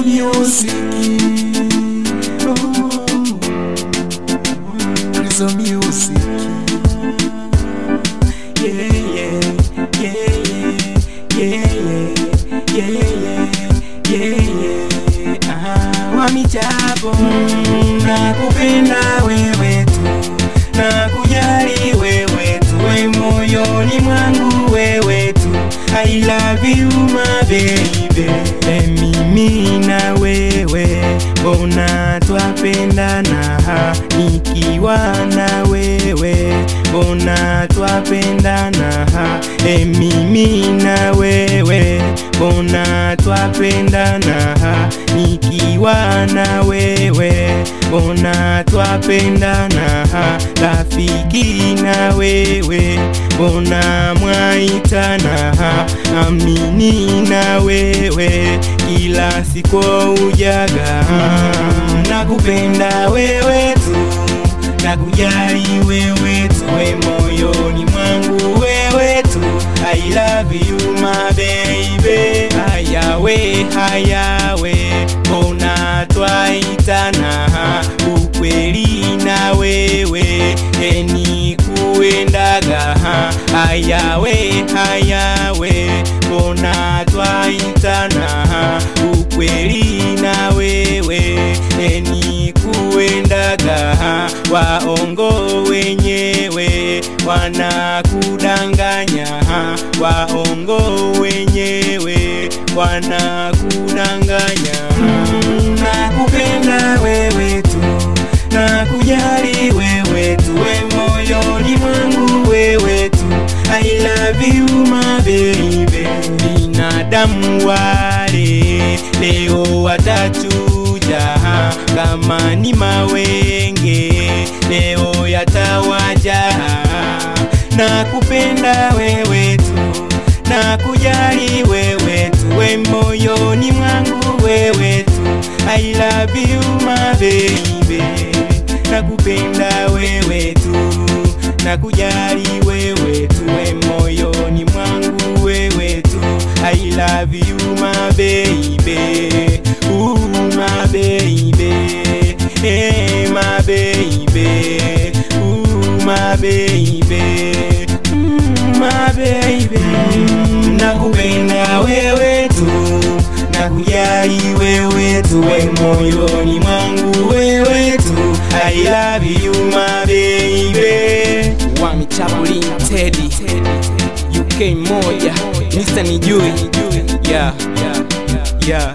Music. Oh. Krizo Music. Yeah, yeah, yeah, yeah, yeah, yeah, yeah, yeah, yeah. Ah, wamijapo nakupenda wewe tu na kujali wewe tu we moyoni mwangu wewe tu I love you my baby e mimi na wewe mbona twapendana nikiwa na wewe mbona twapendana e mimi na wewe mbona twapendana nikiwa na wewe mbona twapendana rafiki na wewe mbona mwaitana amini na wewe kila siku ujaga nakupenda wewe tu nakujali wewe tu we moyoni mwangu wewe tu I love you my baby hayawe hayawe mbona twaitana ukweli na wewe eni kuendaga hayawe hayawe mbona twaitana ukweli na wewe eni kuendaga waongo wenyewe wanakudanganya waongo wenyewe wanakudanganya nakupenda wewe tu nakujali wewe tu we moyoni mwangu wewe tu I love you my baby binadamu wale leo watachuja kama ni mawenge leo yatawaja nakupenda wewe tu nakujali wewe tu we moyoni mwangu wewe tu I love you my baby nakupenda wewe tu nakujali wewe tu we moyoni mwangu wewe tu I love you my baby Ooh, my baby hey my baby Ooh, my baby mm, my baby nakupenda wewe tu nakujali wewe tu we moyoni mwangu wewe tu I love you my baby Wami Chaplin Teddy UK moja Mr. Nijui yeah yeah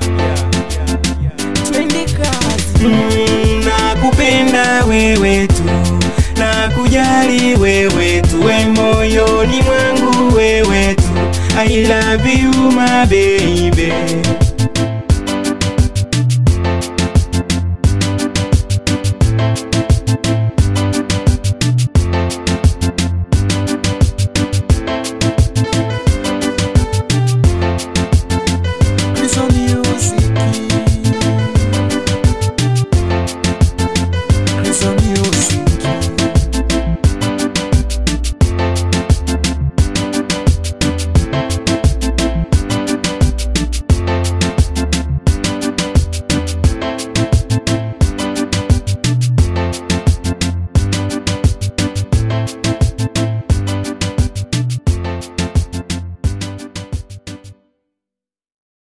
twende kazi Mm, nakupenda wewe tu nakujali wewe tu we moyoni mwangu wewe tu I love you my baby